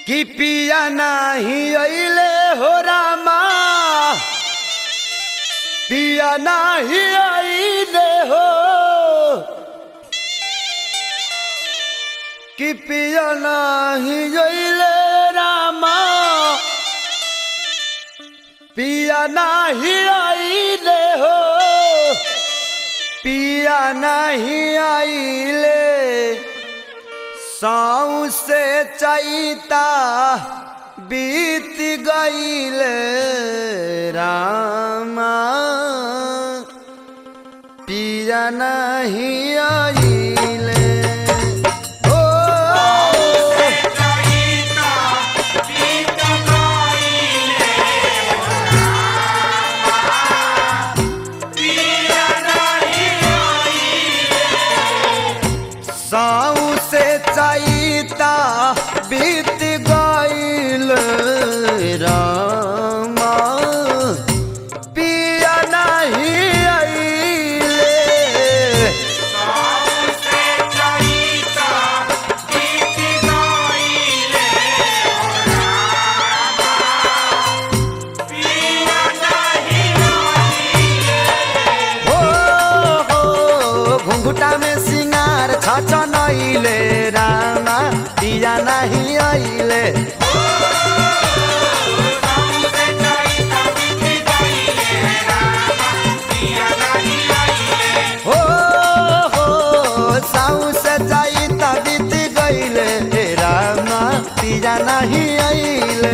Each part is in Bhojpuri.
कि पिया नाही अइले हो रामा पिया नाही अइले हो कि पिया नाही अइले रामा पिया नाही अइले हो पिया नहीं आइले साऊ से चैता बीत गईले रामा पिया नहीं आइले ओ साऊ से चैता बीत गईल रामा पिया नहीं आइले हो हो घुंघुटा में सिंगार छछ नइले रामा पिया नहीं आइले हो हो साऊ से जाई त बीत गइले रामा पिया नहीं आइले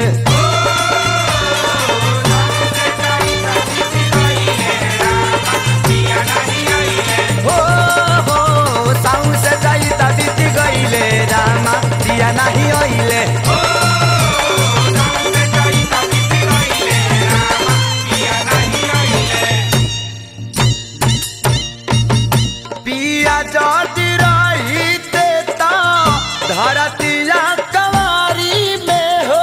हो हो साऊ से जाई त बीत गइले रामा पिया नहीं आइले पिया जाति रहिते ता धरतिया कवारी में हो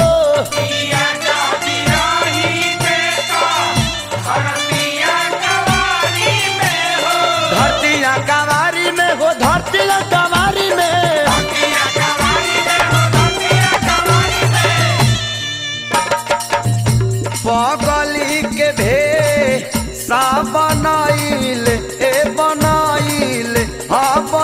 धरतिया कवारी में हो धरतिया कवारी में पगली के भे सा बनाइल ए बनाइल हाँ